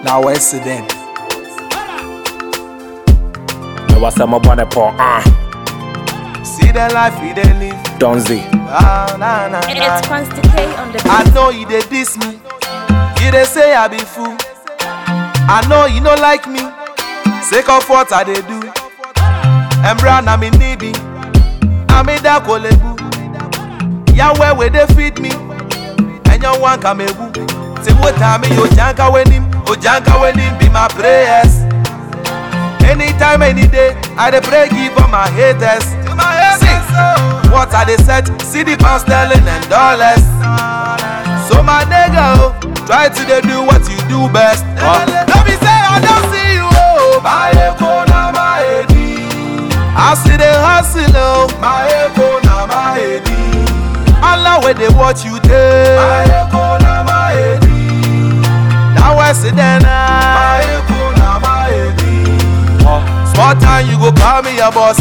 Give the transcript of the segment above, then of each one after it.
Now where's it then? ɛwɔ sɛ mɔbɔ ne pɔ ah See the life he dey live. donzi Ah, nah, nah, It's nah. Consti K on the I beat. know you dey diss me. You dey say I be fool. I know you no like me. Sake of what I dey do. Embra na me nibi. Amida kolebu. Yahweh wey dey feed me. Enyo wan kamebu. Say what time yo janka wenim. O janka wenim be my prayers. Anytime, any day, I dey pray give all my haters. See, what I dey set, see the pound sterling and dollars. So my nigga, oh, try to dey do what you do best. Uh. Let me say I don't see you, oh. My echo na my edi. I see the hustle, oh. My echo na my edi. Allah where they watch you take. My echo na my edi. Now I see them. My echo na my edi. Uh. Small time you go call me your boss.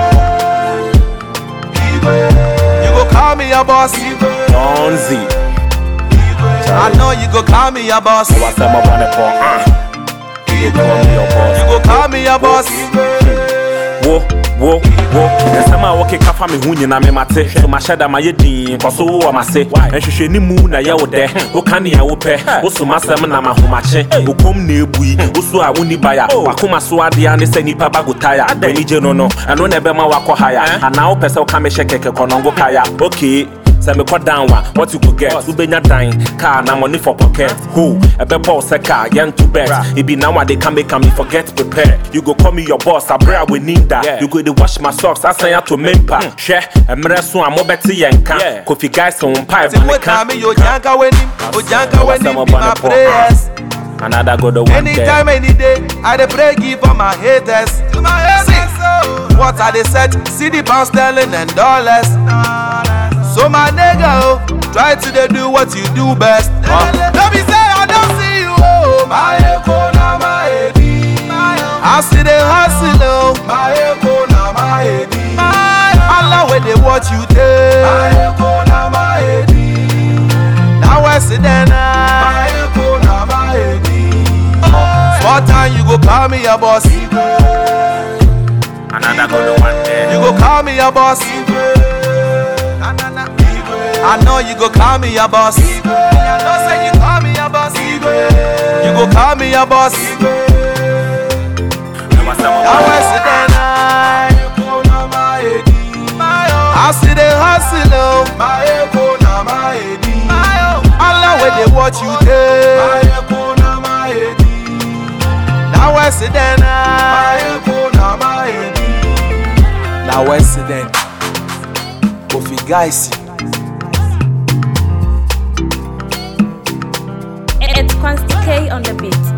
You go call me your boss. donzi I know you go call me your boss. ɛwɔ sɛ mɔbɔ ne pɔ ah you go call me your boss You go call me your boss. wo wo wo nsɛm a wɔkeka fa me ho nyina me mate so mahyɛ da mayɛ din nkɔ so wowɔ mase nhwehwɛ ne mu na yɛ wo dɛ woka nea wopɛ wosom asɛm na mahomakye wokom na ɛbui woso a wonni baya wakoma so adeɛ ne sɛ nnipa ba go taya w'ani gye no no ɛno na ɛbɛma wakɔ haya anaa wopɛ sɛ woka mehyɛ kɛkɛ kɔnɔngo kaya okay sɛ mekɔ down a what you go get wobɛnya dan car na money for pocket ho ɛbɛbɔ wo sɛ car yɛnto bet ebi now a they can make me forget prepare you go call me your boss abrɛ a wɔnim da you go dey wash my socks asan ato mempa hwɛ mmerɛ so a mobɛte yɛn ka kofi guys wo mpa Say ɛba ne what ka time you janka wenim. O janka wenim be my prayers. another go the one Anytime, there any day, I dey pray give all my haters. See, what I dey set, see the pound sterling and dollars. So my nigga, oh, try to dey do what you do best. Uh. Let me say I don't see you, oh. My echo na my edi. I see the hustle, oh. My echo na my edi. Allah where they watch you take. My echo na my edi. Now I see them. My echo na my edi. Small time you go call me your boss. You another go the one there go call me your boss. I know you go call me your boss. I know say you call me your boss. You go call me your boss. ɛwɔ sɛ Now mɔbɔ I see them. I see the hustle, oh. Allah where they watch you take. Now I see them. Now I see them. Kofi guys. It's Consti K on the beat.